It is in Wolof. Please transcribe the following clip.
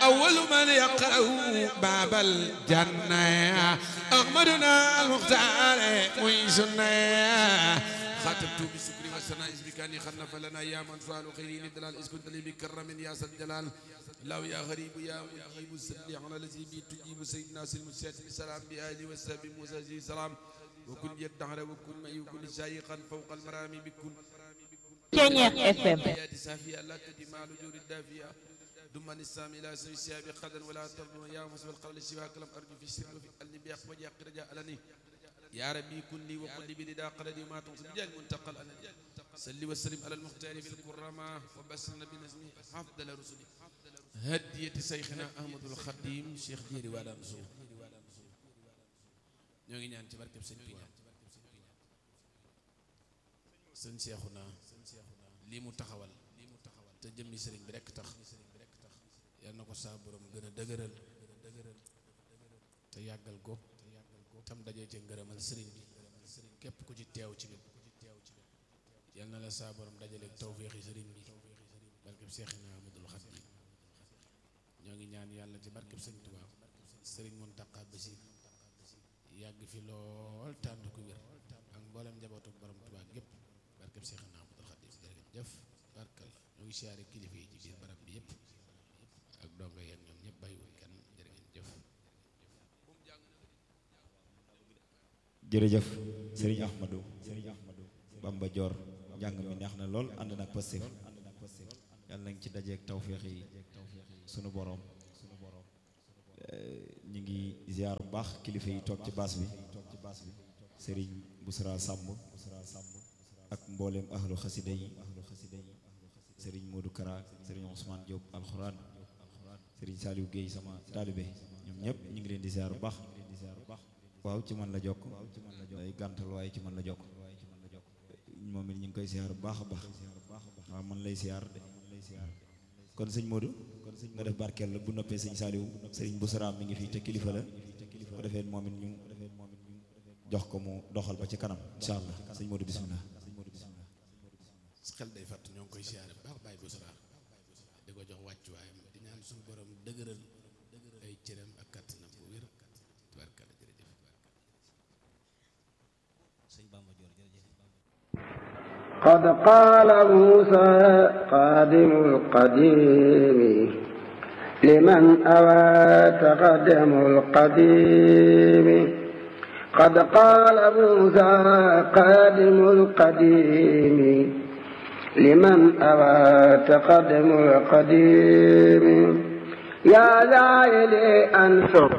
أول من يقرأ باب الجنة أحمدنا المختار ويسنا خاطبت بسكري والسناء بكاني خلف لنا يا من فعل خيرين الدلال إذ كنت لي بكرم يا سد الجلال الله يا غريب يا مجيب صل على الذي بي تجيب سيدنا سلم السلام بآله وسلم موسى سلام وكن يدعر وكن معي وكن شايخا فوق المرامي بكل Ceñeex FM الحياة سافية لا تدمع لجور الدافية دم الإسلام إلى سوي السياب قدر ولا تظلم يا مصب القلب سواك لم أرجو في السر وفي قلبي بيق وجاء رجاء لني يا ربي كن لي وقل لي بلدا قلبي ما تنصب جل منتقل أنا صل وسلم على المختار بالكرامة وبسنا بنزمي أفضل رسلي هدية شيخنا أحمد الخديم شيخ ديري والا نسو ñoo ngi ñaan ci barkeb sëñ Tuubaa sëñ Seexuna lii mu taxawal te jëmmi sëriñ bi rekk tax yal na ko saa borom gën a dëgëral te yàggal ko tam dajee ci ngërëmal sëriñ bi képp ku ci teew ci biir yal na la saa borom dajaleeg tawféexi sëriñ bi barkeb Seexina Ahmadul Xaadim ñoo ngi ñaan yàlla ci barkeb sëñ Tuubaa sëriñ Muntaqa Basiir yàgg fi lool tànd ku wér ak mboolem njabootu borom Tuubaa gépp barkeb Seexina Ahmadul Xaadim jërëjëf barkal ñoo ngi siyaare kilifa yi ci biir barab bi yëpp ak donga yéen ñoom ñëpp bàyyiwul kenn jërë ngeen jëf jërëjëf sëriñ Ahmadou sëriñ Ahmadou Bamba Dior njàng mi neex na lool ànd nag Pastef yàlla nañ ci dajeeg tawféex yi sunu boroom ñu ngi ziar bu baax kilifa yi toog ci baas bi sëriñ Busra Samb ak mbooleem ahlu xasida yi sëriñ Modou Kara sëriñ Ousmane Diop alxuraan sëriñ Saliou Guèye sama taalibe ñoom ñëpp ñu ngi leen di ziar bu baax waaw ci man la jokk day gàntal waaye ci man la jokk moom it ñu ngi koy ziar bu baax a baax waaw man lay ziar de kon sëñ Modou nga def barkeel la bu noppee sëñ Saliou sëriñ Busra mi ngi fii te kilifa la bu defee moom it ñu jox ko mu doxal ba ci kanam incha allah sëñ Modou bismillah xel day fàtt ñoo ngi koy siyaare bu baax bàyyi bu sara di ko jox wàccuwaayam di ñaan suñu borom dëgëral ay cëram ak kàttanam bu wér tubaarkalla jërëjëf sëñ Bamba Dior jërëjëf قد قال موسى قادم القديم لمن أوى تقدم القديم قد قال موسى قادم القديم لمن أوى تقدم القديم يا زائل أنفق